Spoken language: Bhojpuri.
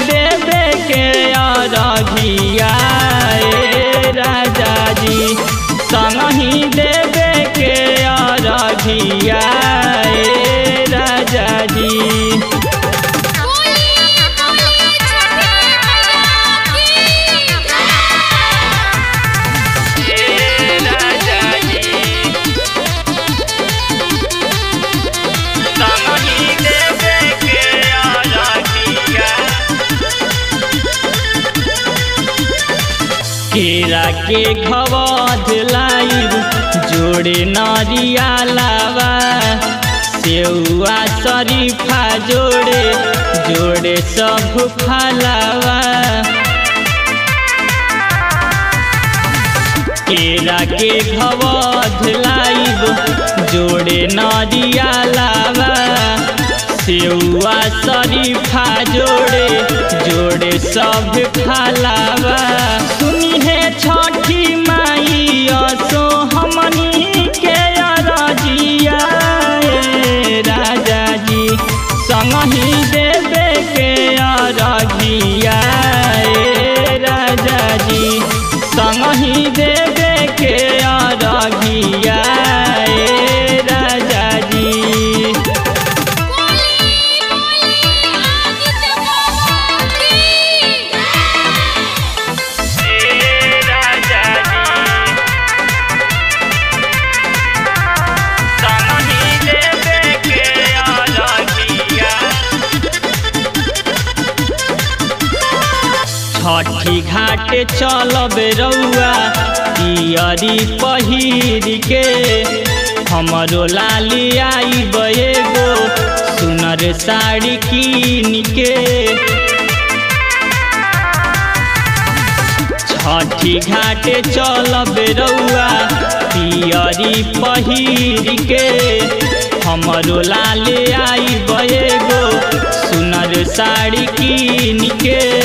देवे के अरघिया ए राजा जी संगही देवे के अरघिया ए राजा जी बोली बोली छठी मैया की राजा जी संगही देवे के अरघिया केरा के खवध लाइब जोड़े नरिया लावा सेउआ शरीफा जोड़े जोड़े सब फलावा केरा के खवध लाइब जोड़े नरिया लावा सेउआ शरीफा जोड़े जोड़े सब फलावा सुनी है छठी माई असो हमनी के अरजिया ए राजा जी संगही देवे के अरगिया ए राजा जी संगही देवे के अरगिया ए राजा जी बोली बोली आदित्य बाबा की राजा जी देवे के अरगिया छठी घाट चलब रउआ पियरी पहिर के हमरो लाली आई एगो सुनर साड़ी कीन के छठी घाट चलब रउआ पियरी पहिर के हमरो लाल आई एगो सुनर साड़ी कीन के